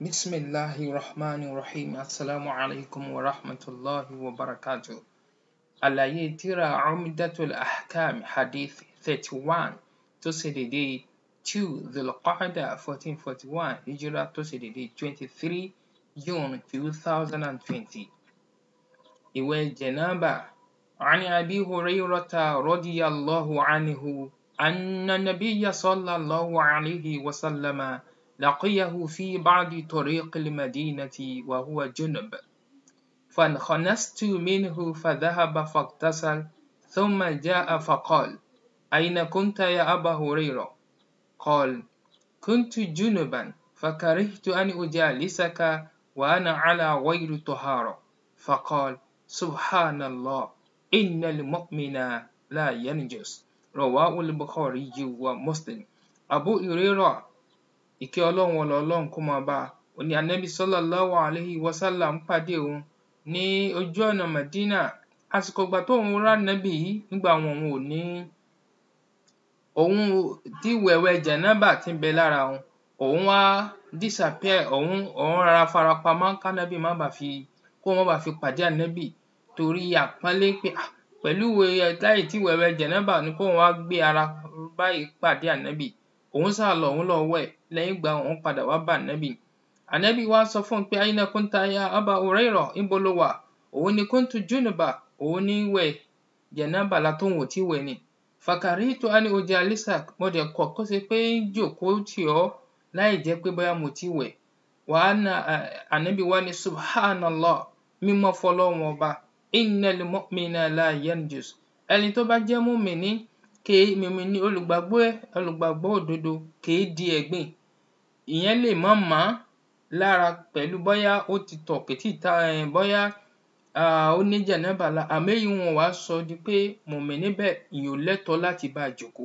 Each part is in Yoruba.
بسم الله الرحمن الرحيم السلام عليكم ورحمة الله وبركاته àlàyé tírà Umdatul Ahkam hadith thirty one tó ṣe dédé two Dhul-Qa'dah fourteen forty one hijra tó ṣe dédé twenty three June two thousand and twenty. ìwẹ̀ jẹ̀nábà عن أبي هريرة رضي الله عنه أن النبي صلى الله عليه وسلم لقيه في بعض طريق المدينة وهو جنب فانخنست منه فذهب فاغتسل ثم جاء فقال أين كنت يا أبا هريرة قال كنت جنبا فكرهت أن أجالسك وأنا على غير طهارة فقال سبحان الله إن المؤمن لا ينجس رواه البخاري ومسلم أبو هريرة ìkẹ́ ọlọ́run ọlọ́ ọlọ́run kó máa bá a ó ní anabi sallallahu alayhi wa sallam pàdé òun ní ojú ọ̀nà Madina àsìkò ìgbà tóun rá nàbì yìí nígbà wọn òun ò ní òun tí wẹ̀wẹ̀ jẹ̀nábà tí ń bẹ lára òun òun wá disappear òun òun rárá farapamọ́ kánábì má bàa fi kó má bàa fi pàdé ànábì torí àpọ́nlé pé pẹ̀lú láì tí wẹ̀wẹ̀ jẹ̀nábà ni kóun wá gbé ara báyìí pàdé ànábì òun sá lọ òun lọ wẹ̀ lẹ́yìn ìgbà òun padà wá bá ànábì ànábì wá sọ fún un pé aina kunta ya aba hurairah níbo ló wà òun ni kuntu junuba òun ní wẹ̀ jẹ̀nábà látòun ò tí wẹ̀ ni fakaritu ani ujalisa mo dẹ̀ kọ̀ kó ṣe pé ń jòkóó tì ọ́ láì jẹ́ pé bóyá mo ti wẹ̀ wàá na ànábì wá ní subhanallah mímọ́ fọlọ́run ọba innal mu'mina la yanjus ẹni tó bá jẹ́ mùmíní kèé mùmíní olùgbàgbọ́ olùgbàgbọ́ òdodo kèé di ẹ̀gbìn ìyẹn lè má mà á lára pẹ̀lú bóyá ó ti tọ̀ kìtì ta bóyá ó ní jẹ̀nábà la àmọ́ èyí wọn wàá sọ di pé mùmíní bẹ́ẹ̀ ìyẹn ò lẹ́tọ̀ọ́ láti bá a jòkó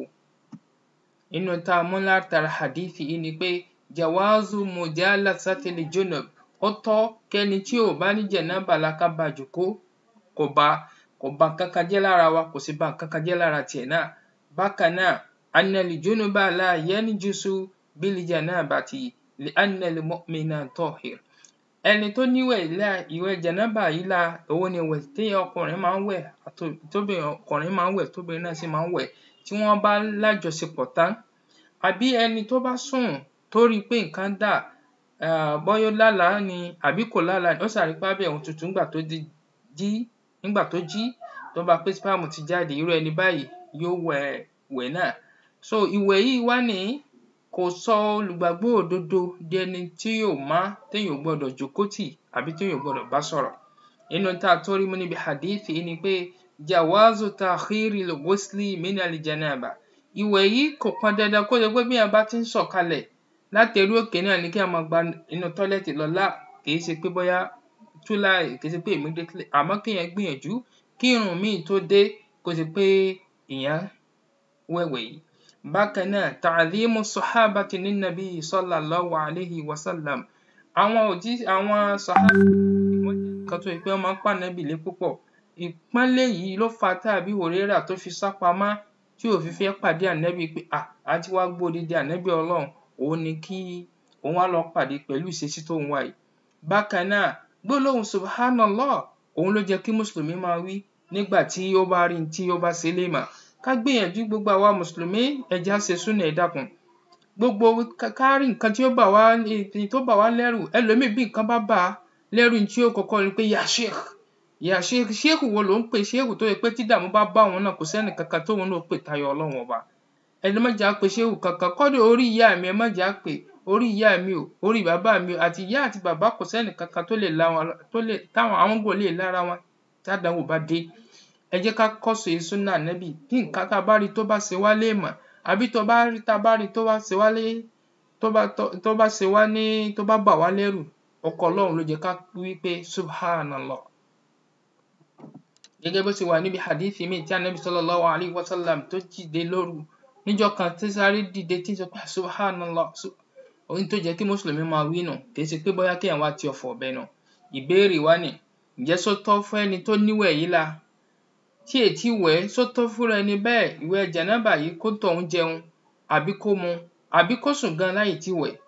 inú tá a mú látara hadithi yìí ni pé jawazu mujalasatil junub ó tọ́ kẹ́ni tí ò bá ní jẹ̀nábà la ká bá a jòkó kò bá kò bá kankan jẹ́ lára wa kò sì bá kankan jẹ́ lára tiẹ̀ náà bákan náà annal junuba la yanjusu bil janabati li annal mu'mina tahir ẹni tó níwẹ̀ ilá ìwẹ̀ jẹ̀nábà yìí la òun ni ìwẹ̀ téèyàn ọkùnrin máa ń wẹ̀ tóbìnrin ọkùnrin máa ń wẹ̀ tóbìnrin náà sì máa ń wẹ̀ tí wọ́n bá lájọṣepọ̀ tán àbí ẹni tó bá sùn tó rí i pé nǹkan dà bọ́yá ó lálàá ni àbí kò lálàá ni ó ṣàrí pé abẹ́ òun tutù nígbà tó jí nígbà tó jí tó bá pé spam ti jáde irú ẹni báyìí yóò wẹ̀ wẹ̀ náà so ìwẹ̀ yìí wá ní kò sọ olùgbàgbọ́ òdodo di ẹni tí yóò má téèyàn ò gbọdọ̀ jókòó tì àbí téèyàn ò gbọdọ̀ bá sọ̀rọ̀ nínú tá a tó rí mú níbi hadith yìí ni pé jawazu ta'khiri al-ghusli min al-janaba ìwẹ̀ yìí kò pọn dandan kó jẹ́ pé bí èèyàn bá ti ń sọ̀kalẹ̀ láti orí òkè náà ni kí èèyàn máa gba inú tọ́lẹ́tì lọ lá kìí ṣe pé bóyá túlá kìí ṣe pé immediately àmọ́ kéèyàn gbìyànjú kí irun míì tó dé kó ṣe pé èèyàn wẹ̀wẹ̀ yìí bákan náà ta'dhimu sahabati linnabi sallallahu alayhi wa sallam àwọn òjí àwọn sahaba wọ́n jẹ́ nǹkan tó yẹ pé wọ́n máa ń pa ànábì lé púpọ̀ ìpọ́nlé yìí ló fa tá àbí Hùrẹ́rà tó fi sá pamọ́ tí ò fi fẹ́ pàdé ànábì pé à á ti wá gbódìdí ànábì ọlọ́run òun ni kí òun wá lọ pàdé pẹ̀lú ìṣesí tó ń wá yìí bákan náà gbólóhùn subhanallah òun ló jẹ́ kí mùsùlùmí máa wí nígbà tí ó bá rí tí ó bá ṣe léèmà ká gbìyànjú gbogbo àwa mùsùlùmí ẹja ṣe súnà ẹ dákun gbogbo ká rí nǹkan tí ó bà wá tó bà wá lẹ́rù ẹlòmíì bí nǹkan bá bà á lẹ́rù tí ó kọ́kọ́ rí pé ya sheikh ya sheikh sheikh wo ló ń pè sheikh tó yẹ pé tí dààmú bá bá òun náà kò sẹ́ni kankan tóun náà pè tayọ ọlọ́run ọba ẹni má jà pé sheikh kankan kọ́dọ̀ orí ìyá mi ẹ má jà pé orí ìyá mi o orí bàbá mi o àti ìyá àti bàbá kò sẹ́ni kankan tó lè la wọn tó lè táwọn àwọn gò lè lára wọn tádàwọ̀ bá dé ẹ jẹ́ ká kọ́sọ̀ súnà nẹ́bì bí nǹkan tá a bá rí tó bá ṣe wá léèmọ̀ àbí tó bá rí tá a bá rí tó bá ṣe wá lé tó bá tó bá ṣe wá ní tó bá bà wá lẹ́rù ọkọ ọlọ́run ló jẹ́ ká wí pé subhanallah gẹ́gẹ́ bó ṣe wà níbi hadith mi tí anabi sallallahu alayhi wa sallam tó dìde lóru níjọ́ kan tí sáré dìde tí sọ pé subhanallah ohun tó jẹ́ kí mùsùlùmí máa wí nù kì í ṣe pé bóyá kéèyàn wá ti ọ̀fọ̀ ọ̀bẹ nù ìbéèrè wá ní ǹjẹ́ sótọ́ fún ẹni tó níwẹ̀ yìí la tí ètí wẹ̀ ẹ́ sótọ́ fúnra ẹni bẹ́ẹ̀ ìwẹ̀ jẹ̀nábà yìí kó tọ̀hún jẹun àbí kó mu àbí kó sùn gan láì tí wẹ̀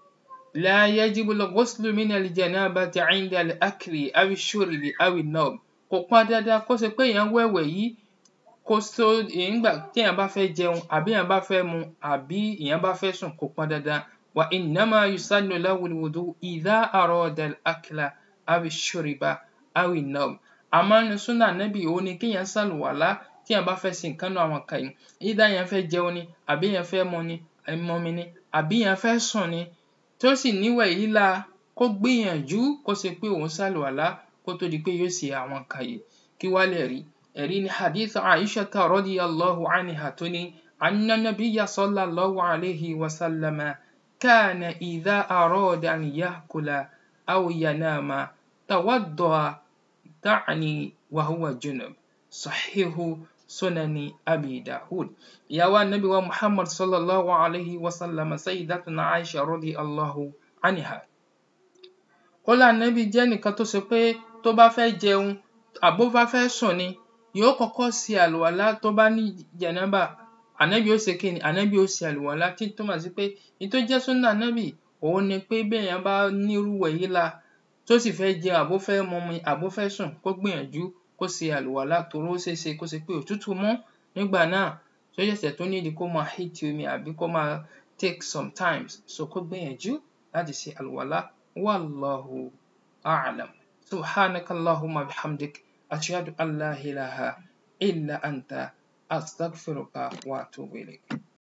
لا يجب الغسل من الجنابة عند الأكل أو الشرب أو النوم kò pọn dandan kó ṣe pé èèyàn wẹ̀wẹ̀ yìí kó tó nígbà téèyàn bá fẹ́ jẹun àbí èèyàn bá fẹ́ mu àbí èèyàn bá fẹ́ sùn kò pọn dandan وإنما يسن له الوضوء إذا أراد الأكل أو الشرب أو النوم àmọ́ nínú súnà nábì òun ni kéèyàn ṣàlùwàlá téèyàn bá fẹ́ ṣe nǹkan nínú àwọn nǹkan yìí either èèyàn fẹ́ jẹun ni àbí èèyàn fẹ́ mu ni mumi ni àbí èèyàn fẹ́ sùn ni tó sì níwẹ̀ yìí la kó gbìyànjú kó ṣe pé òun ṣàlùwàlá kó tó di pé yóò ṣe àwọn nǹkan yìí kí wá lè rí ẹ̀rí ni hadith Aisha radiyallahu anha tó ní anna nabiyya sallallahu alayhi wa sallama kana idha arada an ya'kula aw yanama tawadda'a تعني وهو جنب صحيح سنن أبي داود يا النبي ومحمد صلى الله عليه وسلم سيدتنا عائشة رضي الله عنها قال النبي jẹ́ nìkan tó ṣe pé tó bá fẹ́ jẹun àbó bá fẹ́ sùn ni yóò kọ́kọ́ ṣe àlùwàlá tó bá ní jẹ̀nàbà ànábì ó ṣe kí ni ànábì ó ṣe àlùwàlá tí tó mà sí pé ní tó jẹ́ súnà ànábì òun ni pé béèyàn bá nírú èyí la tó sì fẹ́ jẹun àbó fẹ́ mumi àbó fẹ́ sùn kó gbìyànjú kó ṣe àlùwàlá torí ó ṣeé ṣe kó ṣe pé òtútù mú nígbà náà tó ṣẹ̀ṣẹ̀ tó nídìí kó máa heat omi àbí kó máa take some times so kó gbìyànjú láti ṣe àlùwàlá wallahu a'lam subhanaka allahumma bihamdik ashhadu an la ilaha illa anta astaghfiruka wa atubu ilayk.